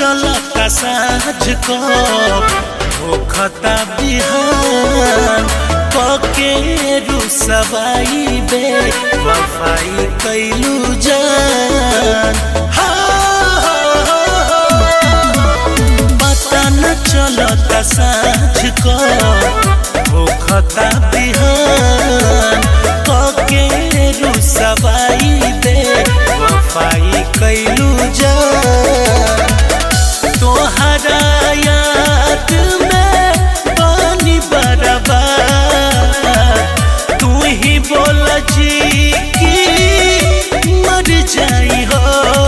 चलता साँझ को होखता बिहान पके रुसवाई बे वफाई कैलू जान पता न चलता साँझ को होखता बिहान पके रुसवाई बे वफाई कैलू जान तोहरा याद में पानी बरबा तू ही बोल जी की मर जाई हो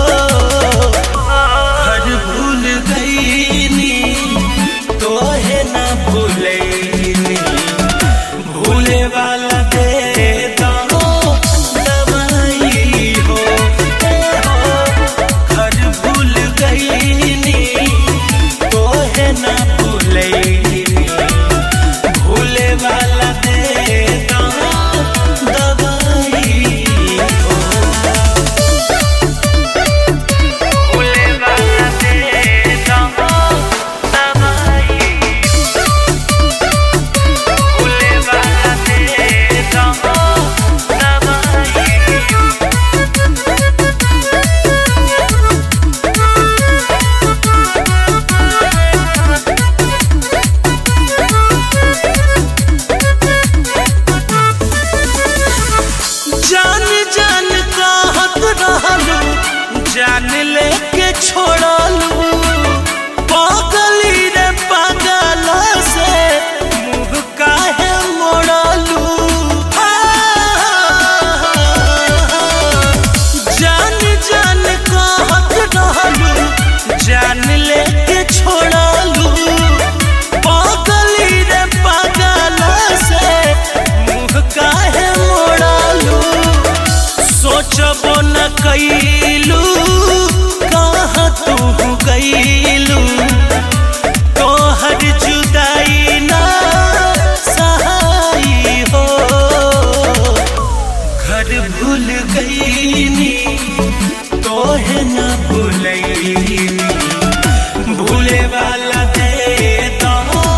हर भूल गईनी तोहे ना भूलैनी भूले वाला दे दो दवाई हो ए हो हर भूल गईनी तोहे ना भूलैनी भूले वाला दे दो दवाई हो भूले वाला दे दो दवाई भूले वाला दे दो दवाई जान जान कहत रहलू जान लेके छोड़लू पागली रे पागल से मुँह काहे मोड़लू जान जान कहत रहलू जान लेके छोड़लू पागली रे पागल से मुँह काहे मोड़लू सोचबो न कैलू कहाँ तू गईलू तोहर जुदाई ना सहाई हो घर भूल गईनी तोहे न भूलैनी भूले वाला दे दो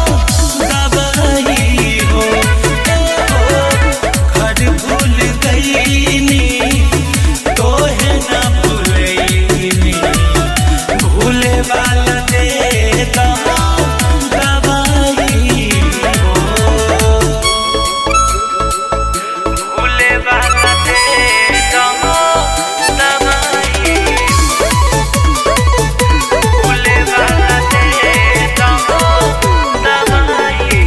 दवाई हो ए हो घर भूल गईनी तोहे न भूलैनी भूले वाला दे दो दवाई हो भूले वाला दे दो दवाई भूले वाला दे दो दवाई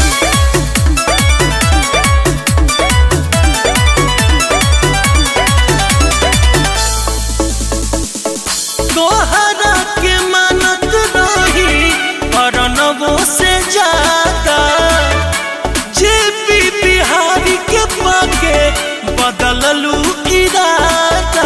तोहरा के मानत रही अरनबो से ज्यादा जे पी बिहारी के पाके बदललू इरादा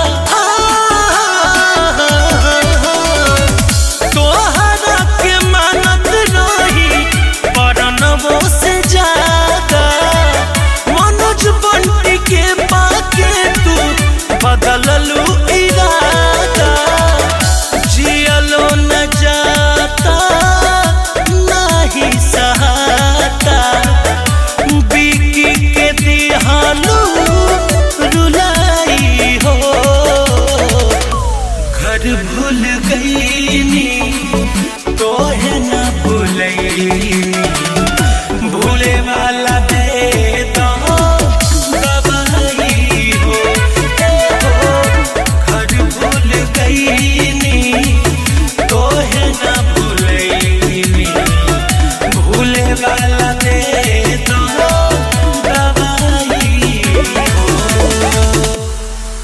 तोहरा के मानत रही अरनबो से ज्यादा मनोज बंटी के पाके तू बदललू इरादा जियलो न जाता नाही सहाता बिकी के दिहालू रुलाई हो घर भूल गईनी तोहे न भूलैनी भूले वाला दे दो दवाई हो ए हो घर भूल गई